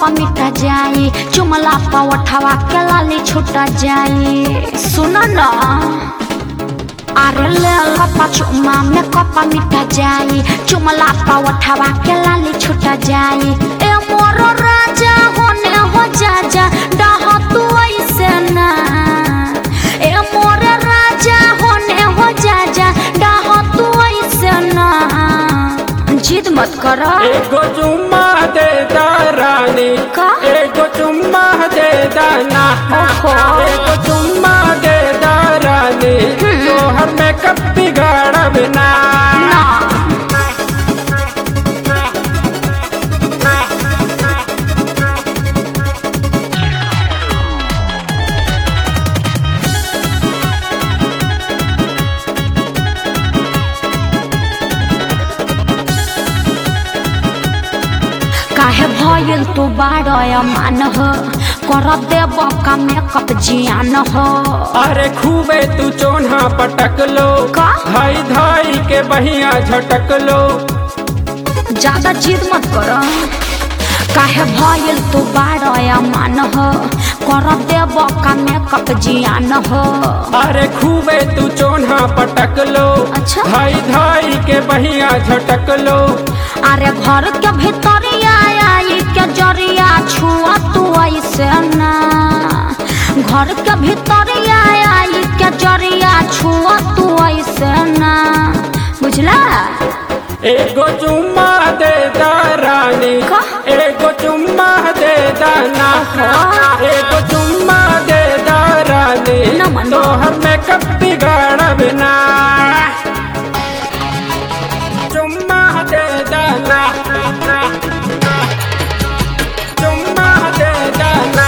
मिटा जाई चुमला पवठवा के लाली छुटा जाई सुन न अरे ले लपा चुमा में कपा मिटा जाई चुमला पवठवा के लाली छुटा जाई ए मोर राजा होने हो जा जा डह तू ऐसे ना ए मोर राजा होने हो जा जा डह तू ऐसे ना जिद मत कर एगो चुम्मा दे दा रानी का? एगो चुम्मा दे दाना ओहो। एगो चुम्मा दे दा रानी तोहर मेकअप बिगाड़ब ना ना काहे भइल तू बारय मान हो कर देब का मेकअप जियान हो अरे खूबे तू चोन्हा पटक लो का? धाई धाई के बहिया झटक लो ज्यादा जिद मत कर काहे भइल तू बारय मान हो कर देब का मेकअप जियान हो अरे खूबे तू चोन्हा पटक लो अच्छा। धाई धाई के बहिया झटक लो अरे घर के भीतरिया आई के जरिया छुआ तू ऐसे ना घर के भीतरिया आई के जरिया छुआ तू ऐसे ना बुझला एगो चुम्मा दे दा रानी का? एगो चुम्मा दे दाना एगो चुम्मा दे दा रानी न मन। तोहर मेकअप बिगाड़ब ना चुम्मा दे दाना चुम्मा दे दाना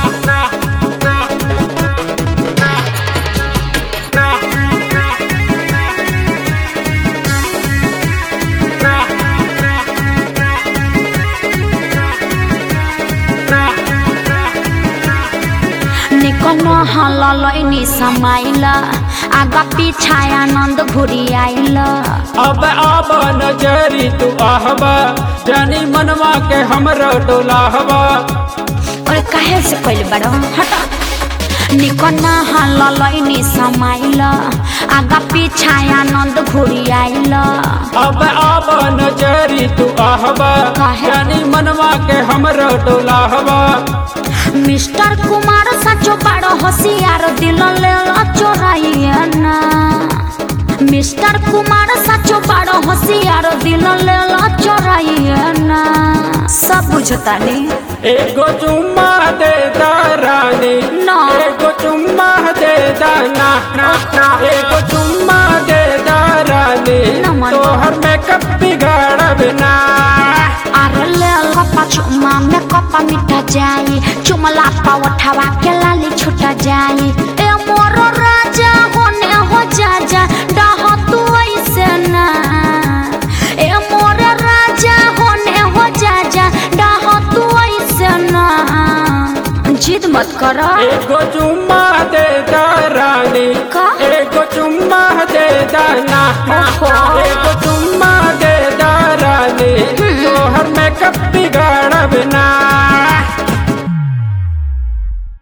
निकल हलैनी समाइला आगा पीछा आनंद घुरी आइला अब आब नजरी तू आहबा जानी मनवा के हमरो डोलाहबा अरे काहे से पहले बड़ा हटा निकल हलैनी समाइला आगा पीछा आनंद घुरी आइला अब आब नजरी तू आहबा काहे? जानी मनवा के हमरो डोलाहबा मिस्टर कुमार सचो बड़ो होशियार दिल ले चोराइए ना मिस्टर कुमार सचो बड़ो होशियार दिल ले चोराइए ना सब बुझता नहीं एगो चुम्मा दे दा रानी ना। एगो चुम्मा दे दाना एगो चुम्मा दे दा रानी ना मन। तोहर मेकअप बिगाड़ब ना अरे ले कपा चुमा में कपा मिटा जाई चुमला पावठवा के लाली छुटा जाई ए मोर राजा होने हो जा जा डह तू ऐसे ना ए मोर राजा होने हो जा जा डह तू ऐसे ना जिद मत कर एगो चुम्मा